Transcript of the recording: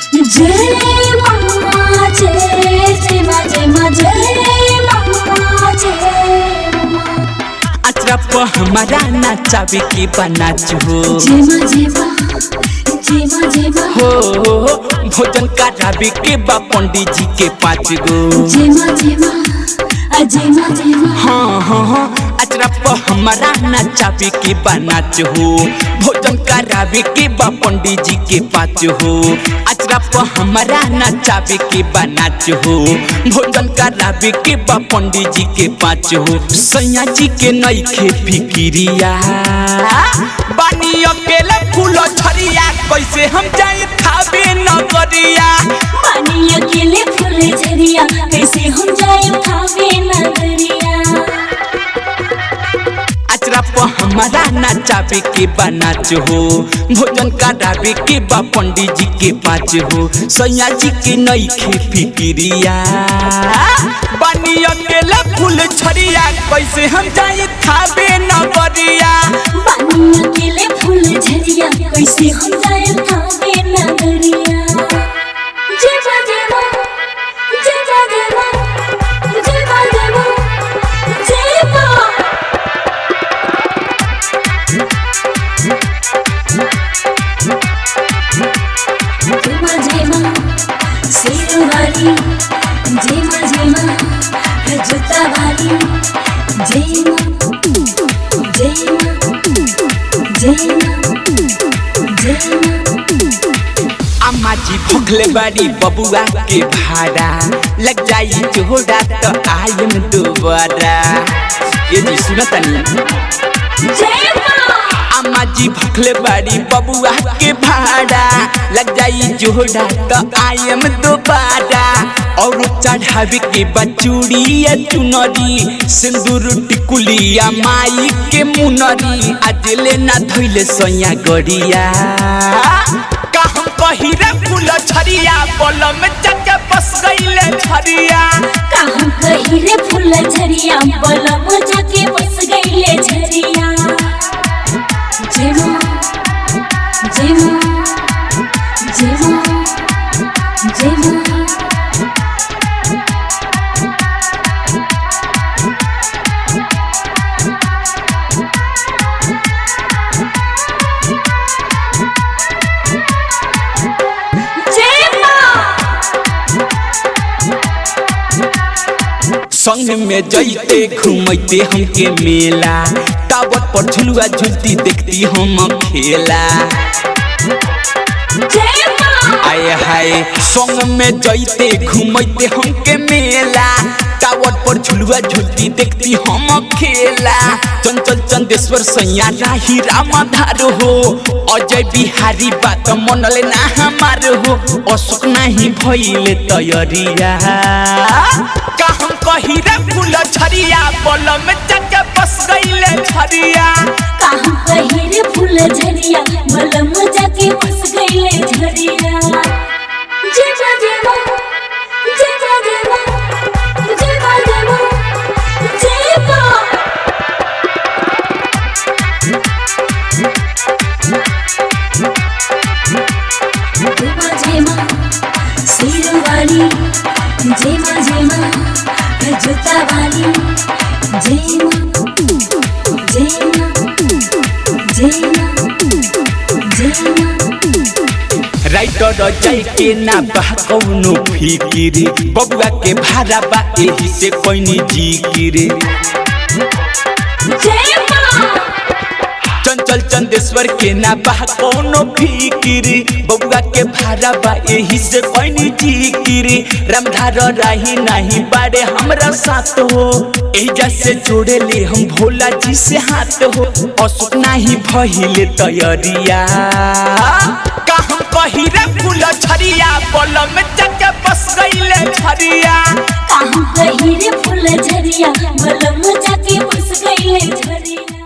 जय माँ जय जय माँ जय माँ जय माँ जय माँ अचरा पर हमारा नाचावे के बनाच हो जय माँ जय माँ जय माँ जय माँ हो भोजन करावे के बा पंडित जी के पाँच गो जय माँ जय माँ अजय माँ जय माँ हाँ हाँ हाँ अचरा पर हमारा नाचावे के बनाच हो भोजन करावे के बा पंडित जी के पाँच हो अचरा पर हमारा नाचावे के बनाच हो भोजन करावे के बा पंडित जी के पाँच हो सैया जी के नईखे फिकिरिया बानी अकेले फूलो झरिया कैसे हम जाए खावे नगरिया पानी अकेले फूले झरिया कैसे हम जाए खावे नगरिया अचरा पर हमारा नाचावे के बनाच हो भोजन करावे के बा पंडित जी के पाँच हो सैया जी के नईखे फिकिरिया बानी अकेले फूल छरिया कैसे हम जाए खावे नगरिया पानी अकेले फूले झरिया कैसे हम जाए खावे नगरिया जय माँ जय माँ जय माँ जय माँ जय माँ जय माँ जय माँ जय माँ जय माँ शेर वाली जय माँ जय माँ जूता वाली जय माँ जय माँ जय माँ जय माँ अम्मा जी भूखले बाड़ी बबुआ के भाड़ा लग जाई जोड़ा तो आयम दोबारा ये जी सुना तनी जय माँ अम्मा जी भूखले बाड़ी बबुआ के भाड़ा लग जाई जोड़ा तो आयम दोबारा और चढ़ावे के बचूड़िया चुनरी सिंदूर टिकुलिया माई के मुनरी आज ले ना धोइले सैया गड़िया का हम पहिरे फूल छरिया बलम चके बस गईले छरिया कहाँ कहीं रे फूल झरिया बलम जाके बस गईले झरिया जय माँ जय माँ जय माँ जय माँ जय माँ संग में जैते घूमते हमके मेला टावर पर झुलुआ झुलती देखती हम खेला जय माँ आए हाय संग में जैते घूमते हमके मेला टावर पर झुलुआ झुलती देखती हम खेला चंचल चंदेश्वर सैया राही रामाधार हो अजय बिहारी बात मनले ना हमार हो अशोक नहीं भइले तैयारिया का हम कही रे फूल छरिया बलम चके बस गईले छरिया कहाँ कहीं रे फूल झरिया बलम जाके बस गईले झरिया जय माँ जय माँ जय माँ जय माँ जय माँ जय माँ जय माँ जय माँ जय माँ शेर वाली जय माँ जय माँ जूता वाली जय माँ जय माँ जय माँ जय माँ राइटर जय के ना बा कौनो फिकिर बबुआ के भाड़ा बा एही से कोइनी जिकिर जय माँ चंचल चंदेश्वर के ना बा कौनो फिकिर बबुआ के भाड़ा बा एही से कोइनी जिकिर रामधार राही नहीं बाड़े हमरा साथ हो एजा से जोड़े ले हम भोला जी से हाथ हो अशोक नहीं भइले तैयारिया का हम कही रे फूल छरिया बलम चके बस गईले छरिया कहाँ कहीं रे फूल झरिया बलम जाके बस गईले झरिया